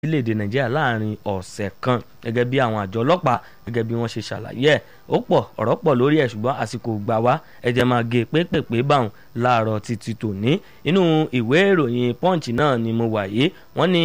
orílẹ̀-èdè nàìjíríà láàrin ọ̀sẹ̀ kan gẹ́gẹ́ bí àwọn àjọ ọlọ́pàá gẹ́gẹ́ bí wọ́n ṣe ṣàlàyé ẹ̀ ó pọ̀ ọ̀rọ̀ pọ̀ lórí ẹ̀ ṣùgbọ́n àsìkò gbà wá ẹ̀jẹ̀ máa gé pépèpé báwọn láàárọ̀ títí tòní inú ìwé ìròyìn punch náà ni mo wà yìí wọ́n ní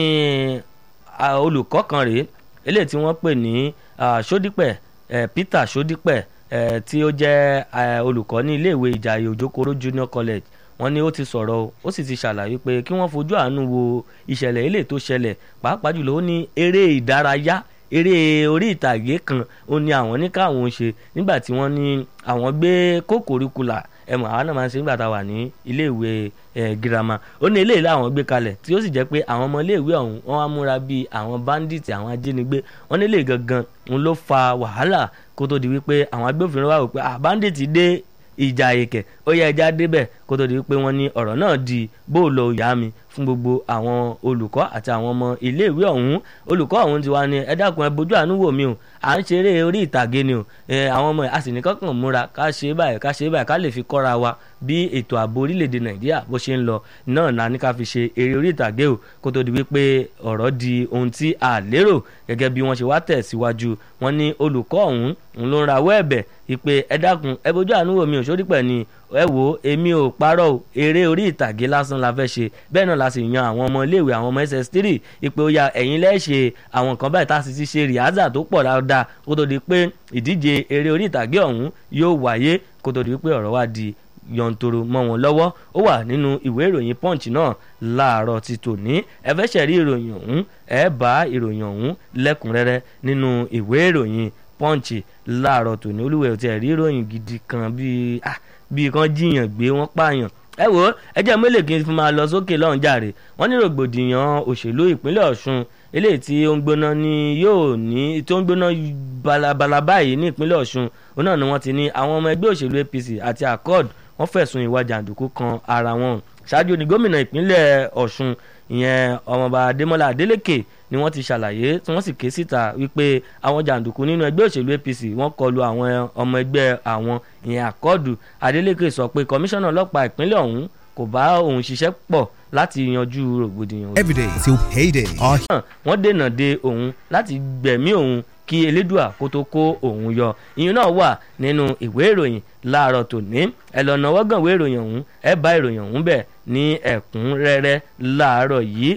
olùkọ́ kan rèé eléyìí tí wọ́n pè ní sódípẹ̀ peter sódípẹ̀ tí ó jẹ́ olùkọ́ ní iléèwé ìjàyè òjòkòrò junior college wọ́n ní ó ti sọ̀rọ̀ ó sì ti ṣàlàyé pé kí wọ́n fojú àánú wo ìṣẹ̀lẹ̀ ilé tó ṣẹlẹ̀ pàápàá jùlọ ó ní eré ìdárayá eré orí ìtàgé kan ó ní àwọn ní káwọn ṣe nígbà tí wọ́n ní àwọn gbé kókòríkùlà ẹmọ àwọn náà máa ń ṣe nígbà tá a wà ní iléèwé girama ó ní eléyìí làwọn gbé kalẹ̀ tí ó sì jẹ́ pé àwọn ọmọ iléèwé ọ̀hún wọ́n wá múra bíi àwọn bandits àwọn ajínigbé wọ́n nílé gangan ń ló fa wàhálà kó tó di wípé àwọn agbófinró wà wò pé ah bandits dé ìjà èkè ó yẹ ẹja débẹ̀ kó tó di wípé wọ́n ní ọ̀rọ̀ náà di bóòlù ìyá mi fún gbogbo àwọn olùkọ́ àti àwọn ọmọ iléèwé ọ̀hún olùkọ́ ọ̀hún ti wá ní ẹ dákun ẹ bójú àánú wò mí o à ń ṣeré orí ìtàgé ni o àwọn ọmọ a sì ní kọ́kàn múra ká ṣe báyìí ká ṣe báyìí ká lè fi kọ́ra wa bí ètò ààbò orílẹ̀-èdè nàìjíríà bó ṣe ń lọ náà la ní ká fi ṣe eré orí ìtàgé o kó tó di wípé ọ̀rọ̀ di ohun tí a lérò gẹ́gẹ́ bí wọ́n ṣe wá tẹ̀síwájú wọ́n ní olùkọ́ ọ̀hún ń ló ń rawọ́ ẹ̀bẹ̀ ìpè ẹ dákun ẹ bójú àánú wò mí o sórí pẹ̀ ni ẹ wo èmi ò parọ́ o eré orí ìtàgé lásán la fẹ́ ṣe bẹ́ẹ̀ náà la sì yan àwọn ọmọ iléèwé àwọn ọmọ ss3 ìpè ó ya ẹ̀yin lẹ́ẹ̀ṣẹ̀ àwọn nǹkan báyìí tá a sì ti ṣe rìhásà tó pọ̀ dáadáa kó tó di pé ìdíje eré orí ìtàgé ọ̀hún yóò wáyé kó tó di pé ọ̀rọ̀ wá di yọ̀ǹtoro mọ́ wọn lọ́wọ́ ó wà nínú ìwé ìròyìn punch náà láàárọ̀ ti tòní ẹ fẹ́ ṣẹ̀rí ìròyìn ọ̀hún ẹ bá ìròyìn ọ̀hún lẹ́kùnrẹ́rẹ́ nínú ìwé ìròyìn punch láàárọ̀ tòní olúwẹ̀ tí ẹ̀ rí ìròyìn gidi kan bíi ah bíi kan jiyàn gbé wọ́n pààyàn ẹ wo ẹ jẹ́ mélòó kí n fi máa lọ sókè lọ́hùn jàre wọ́n ní rògbòdìyàn òṣèlú ìpínlẹ̀ ọ̀ṣun eléyìí tí ó ń gbóná ní yóò ní tí ó ń gbóná balabala báyìí ní ìpínlẹ̀ ọ̀ṣun òun náà ni wọ́n ti ní àwọn ọmọ ẹgbẹ́ òṣèlú apc àti accord wọ́n fẹ̀sùn ìwà jàǹdùkú kan ara wọn ṣáájú ní gómìnà ìpínlẹ̀ ọ̀ṣun ìyẹn ọmọọba adémọlá adélèké ni wọ́n ti ṣàlàyé tí wọ́n sì ké síta wípé àwọn jàǹdùkú nínú ẹgbẹ́ òṣèlú apc wọ́n kọlu àwọn ọmọ ẹgbẹ́ àwọn ìyẹn àkọọdù adélèké sọ pé kọmíṣánná ọlọ́pàá ìpínlẹ̀ ọ̀hún kò bá òun ṣiṣẹ́ pọ̀ láti yanjú rògbòdìyàn. everyday till payday. wọ́n dènà de òun láti gbẹ̀mí òun kí elédùà kó tó kó òun yọ ìyẹn náà wà nínú ìwé ìròyìn láàárọ̀ tòní ẹ lọ náwó gàn ìwé ìròyìn ọ̀hún ẹ bá ìròyìn ọ̀hún bẹ̀ ní ẹ̀kúnrẹ́rẹ́ láàárọ̀ yìí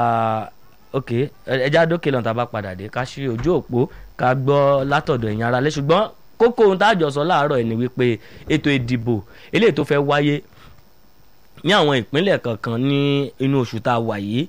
ok ẹja dókè lọ́n tá a bá padà dé ká ṣí ojú òpó ká gbọ́ látọ̀dọ̀ ẹ̀yìn ara lé ṣùgbọ́n kókó ohun tá a jọ sọ láàárọ̀ ẹ̀ ni wípé ètò ìdìbò eléyìí tó fẹ́ wáyé ní àwọn ìpínlẹ̀ kankan ní inú oṣù tá a wà yìí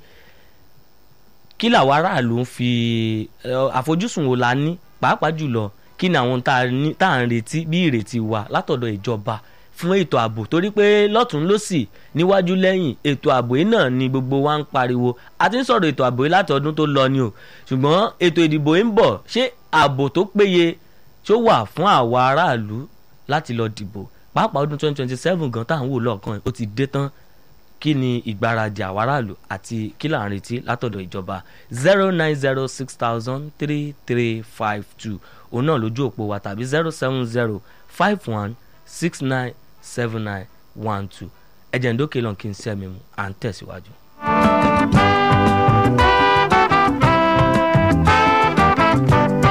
kí làwọn aráàlú ń fi àfojúsùn wo la ní pàápàá jùlọ kí ni àwọn tá à ń retí bí ìrètí wa látọ̀dọ̀ ìjọba fún ètò ààbò torí pé lọ́tún lọ́sì níwájú lẹ́yìn ètò ààbò yìí náà ni gbogbo wa ń pariwo a ti ń sọ̀rọ̀ ètò ààbò yìí láti ọdún tó lọ ni o ṣùgbọ́n ètò ìdìbò yìí ń bọ̀ ṣé ààbò tó péye tó wà fún àwa aráàlú láti lọ dìbò pàápàá ọdún 2027 gan táwọn wò lọ́ọ̀kan ó ti dé tán kí ni ìgbáradì àwọn aráàlú àti kí là ń retí látọ̀dọ̀ ìjọba zero nine zero six thousand three three five two òun náà lójú òpó wa tàbí zero seven zero five one six nine seven nine one two ẹ̀jẹ̀ ǹdókè lọ́n kí n sẹ́mi mu à ń tẹ̀síwájú.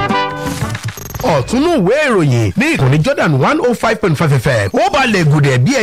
ọ̀túnú ìwé ìròyìn ní ìkànnì Jordan one oh five point five fm ó balẹ̀ gùdẹ̀ bí ẹ.